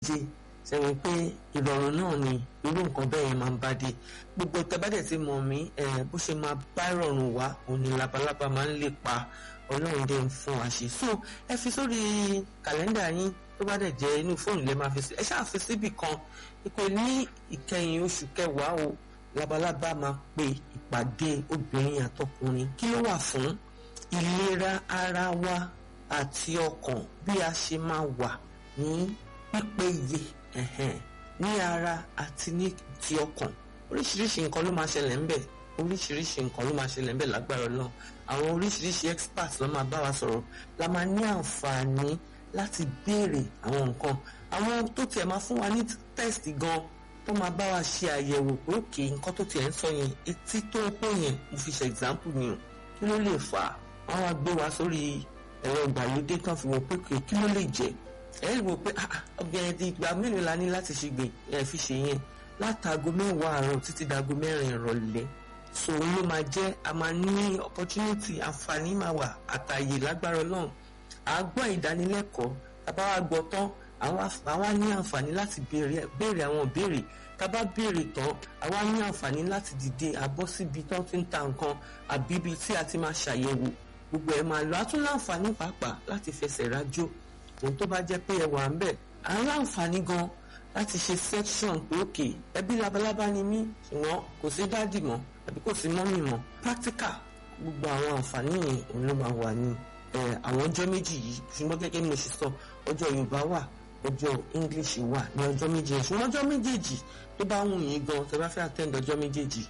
jẹ sẹ́yìn pé ìrọ̀rùn náà ni irú nǹkan bẹ́ẹ̀ yẹn máa ń bá dé gbogbo ìtẹ́bàdẹ̀ tí mọ̀ mí bó ṣe máa bá ìrọ̀rùn wá òní labalábá máa ń lè pa ọlọ́run dé ń fún wa ṣe so ẹ fi sórí kàlẹ́ndà yín tó bá dẹ̀ jẹ́ inú fóònù lẹ́ máa fi sí ẹ ṣáà fi síbì kan ìpè ní ìkẹyìn oṣù kẹwàá o labalábá máa pe ìpàdé obìnrin àtọkùnrin kí ló wà fún ìlera ara wa àti ọkàn bí a ṣe máa wà ní pípéye ẹ̀hẹ̀n ní ara àti ní ti ọkàn oríṣiríṣi nǹkan ló máa ṣẹlẹ̀ ń bẹ̀ oríṣiríṣi nǹkan ló máa ṣẹlẹ̀ ń bẹ̀ lágbára náà àwọn oríṣiríṣi experts ló máa bá wa sọ̀rọ̀ la máa ní àǹfààní láti béèrè àwọn nǹkan àwọn tó tiẹ̀ máa fún wa ní test gan tó máa bá wa ṣe àyẹ̀wò pé òkè nǹkan tó tiẹ̀ ń sọ yẹn etí tó ń pò yẹn mo fi ṣe example ni o kí ló lè fà á wọ́n wá gbé wa sórí ẹ̀rọ ìgbàlódé kan fi wò pé kí ló lè jẹ́ ẹ wò pé ọbẹ̀rẹ̀ di ìgbà mélòó la ní láti ṣe gbè ẹ fi ṣe yẹn látago mẹ́wàá àárọ̀ títí dago mẹ́rin ìrọ̀lẹ́ so ló máa jẹ́ a máa ní opportunity àǹfààní máa wà àtàyè lágbára náà à á gbọ́ ìdánilẹ́kọ̀ọ́ tàbá wa gbọ́ tán àwa ní àǹfààní láti béèrè àwọn ìbéèrè tàbá béèrè tán àwa ní àǹfààní láti dìde àbọ̀ síbi tán ti ń ta nǹkan àbí ibi tí a ti máa ṣàyẹ̀wò gbogbo ẹ̀ máa lọ a tún láǹfààní pàápàá láti fẹsẹ̀ rájò ohun tó bá jẹ́ pé ẹ wà ń bẹ̀ à ń láǹfààní gan láti ṣe section pé òkè ẹbí labalábá ni mí ṣùgbọ́n kò sí dádì mọ́ àbí kò sí mọ́mì mọ́ practical gbogbo àwọn àǹfààní yẹn òun ló máa wà ní àwọn ọjọ́ méjì yìí ṣùgbọ́n gẹ́gẹ́ bí mo ṣe sọ ọjọ́ Yorùbá wà ọjọ́ English wà ní ọjọ́ méjì yẹn ṣùgbọ́n ọjọ́ méjèèjì tó bá wù yín gan tẹ́ bá fẹ́ attend ọjọ́ méjèèjì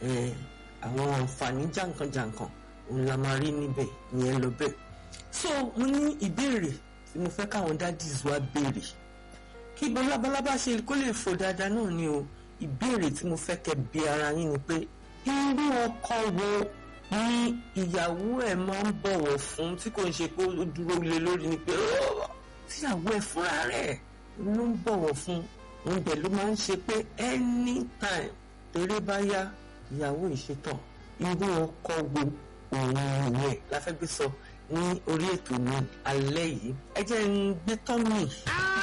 àwọn àǹfààní jàǹkànjàǹkàn òun la máa rí níbẹ̀ ìyẹn lọ bẹ́ẹ̀ so mo ní ìbéèrè tí mo fẹ́ káwọn daddies wa béèrè kí labalábá ṣe kó lè fò dáadáa náà ni o ìbéèrè tí mo fẹ́ kẹ́ bi ara yín ni pé irú ọkọ wo ni ìyàwó ẹ̀ máa ń bọ̀wọ̀ fún tí kò ń ṣe pé ó dúró lé lórí ni pé tíyàwó ẹ̀ fúnra rẹ̀ ló ń bọ̀wọ̀ fún òun bẹ̀ ló máa ń ṣe pé anytime eré bá yá ìyàwó ìṣetàn irú ọkọ wo òun nìyẹn la fẹ́ gbé sọ ní orí ètò mi alẹ́ yìí ẹ jẹ́ ń gbé tán mi.